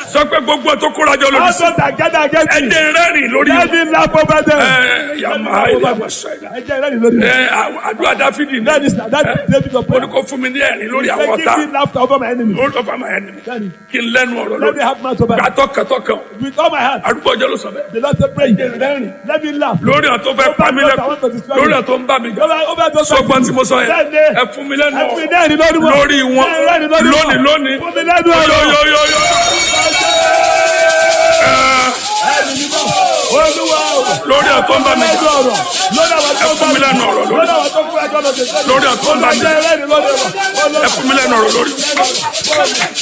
sọ pé gbogbo tó kóra jọ lórí sí Also that gather against me. ẹdẹ rẹ́rìn lórí Let me laugh over them. ẹ yàmà ìlànà sẹ́yìn Ẹ jẹ́ ìrẹ́lì lórí ẹ wọn. àdúrà dáfídì ní That is that is David of ó ní prayer. kó fún mi ní ẹ̀rín lórí àwọn Say, ọ̀tá Give me laughter over my enemies. lórí ọ̀fà máa ẹni That is. kí n lẹ́nu ọ̀rọ̀ Let me lórí have mouth over them. gbàtọ́ kẹtọ́kàn With all my heart. àdúgbò ọjọ́ ló sọ bẹ́ẹ̀ The Lord said, pray. Let me laugh. lórí àwọn tó fẹ́ pa mí lẹ́kùn lórí àwọn tó ń bá mi jà Over over those sọgbọ́n tí mo sọ yẹn Bẹ́ẹ̀ni. ẹ fún mi lẹ́nu Ẹ fún mi ọ̀rọ̀ lẹ́rìn lórí wọn. lórí wọn Ẹ rẹ́rìn lórí wọn. lónìí lónìí Fún mi lẹ́nu ọ̀rọ̀. yóyóyóyó Olúwa o. lórí àwọn tó ń bá mi Lẹ́nu jà ọ̀rọ̀. Lórí àwọn tó ẹ fún mi lẹ́nu ọ̀rọ̀ lórí Lórí àwọn tó kú ẹjọ́ lọ́dẹ. lórí àwọn tó ń bá mi jà Olúwa jẹ́ ìrẹ́lì lórí wọn. ẹ fún mi lẹ́nu ọ̀rọ̀ lórí.